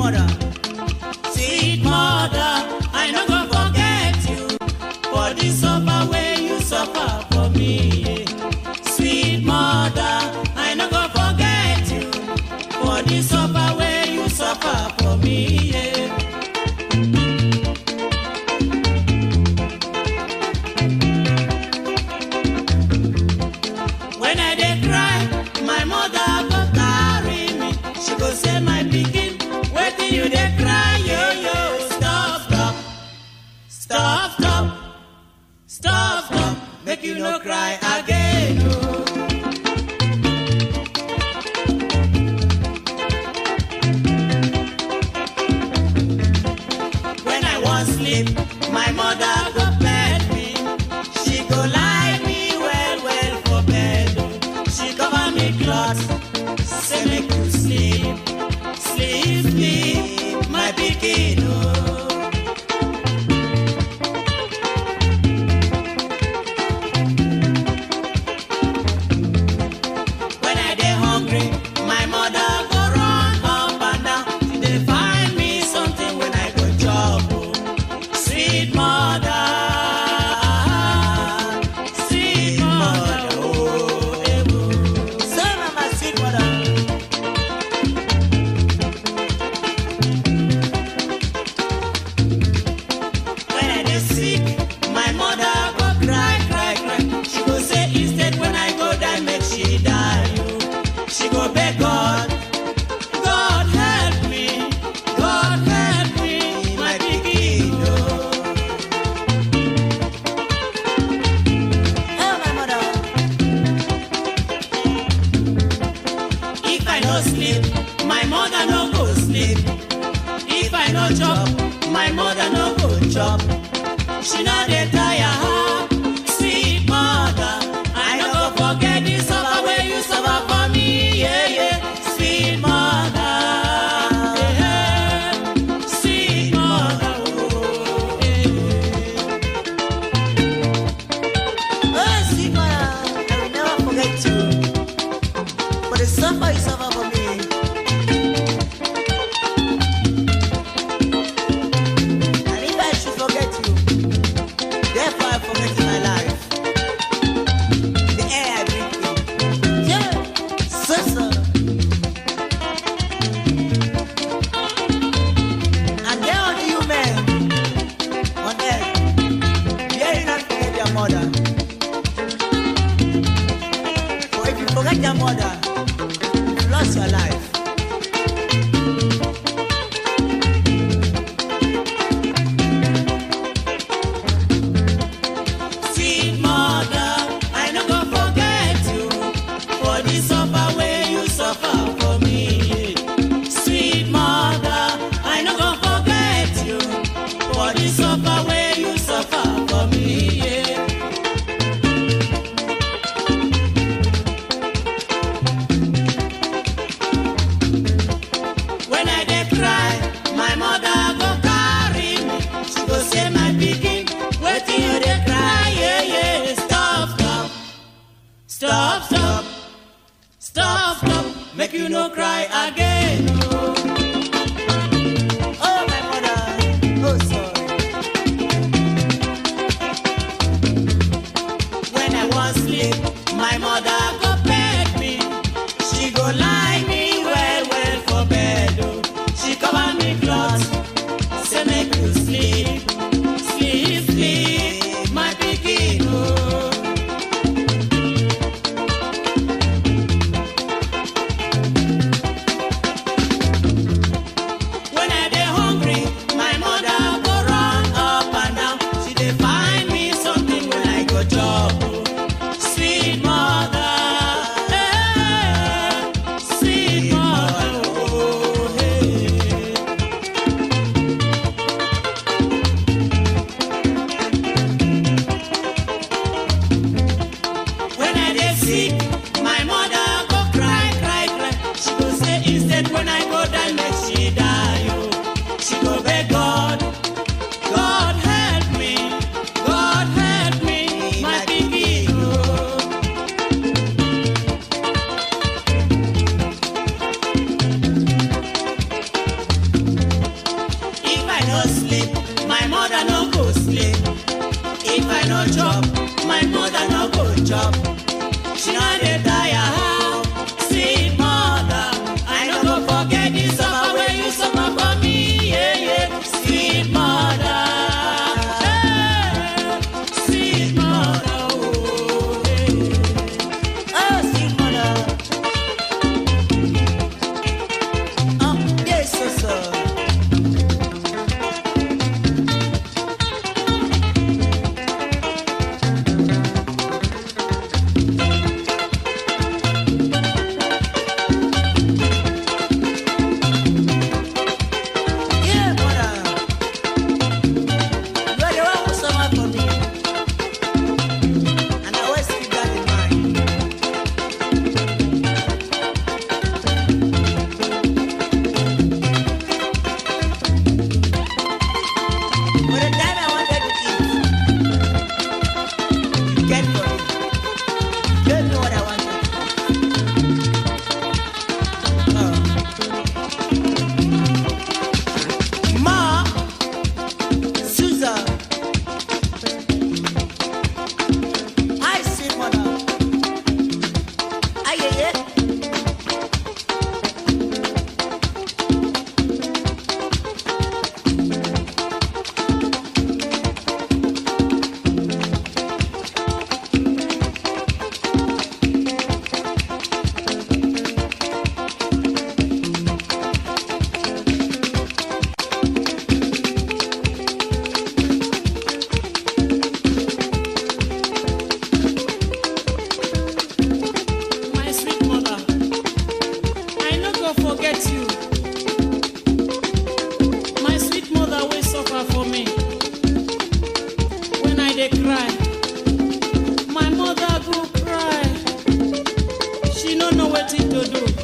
mother. Sweet mother, I no go forget you for the suffer wey you suffer for me. Sweet mother, I no go forget you for the suffer wey you suffer for me. Yeah. When I dey cry, my mother go carry me. She go say, my pikin, wetin you dey cry, yo yo. Stop, stop, stop, stop, stop, stop. Make you no cry again. Oh. When I wan sleep, my mother go bed me. She go lie me well well for bed. oh. She cover me cloth, say make you sleep, sleep, sleep, my pikin. Oh. When I dey hungry, my mother go run up and down. She dey find me something when I go chop. oh. Sweet mother, sweet mother, oh, eh, oh. So mama, sweet mother. When I dey sick, my mother go cry, cry, cry. She go say instead when I go die, make she die. oh. She go beg God, God help me, God help me, my pikin. oh. Oh, my mother. If I no sleep, my mother no go sleep. If I no chop, my mother no go chop. She no dey tire her, sweet mother. I no go forget the suffer wey you suffer for me, yeah yeah. Sweet mother, yeah, yeah. sweet mother, oh, yeah. Oh, sweet mother, I will never forget you. For the suffer you suffer for me. And if I should forget you, go sleep, my mother no go sleep. If I no chop, my mother no go chop. She no dey tire how, sweet mother. I no go forget the suffer wey you suffer for me, yeah yeah. Sweet mother, hey, sweet mother, oh, hey. Oh, sweet mother. Oh, yes, so, so. Yeah, mother. You are the one who suffer for me. And I always keep that in mind. For the time I wanted to eat, you get for me. You don't know what I wanted. Oh. Ma, Susan, I see mother. Aye, aye, aye. My sweet mother, I no go forget you. My sweet mother will suffer for me. When I dey cry, my mother go cry. She no know wetin to do.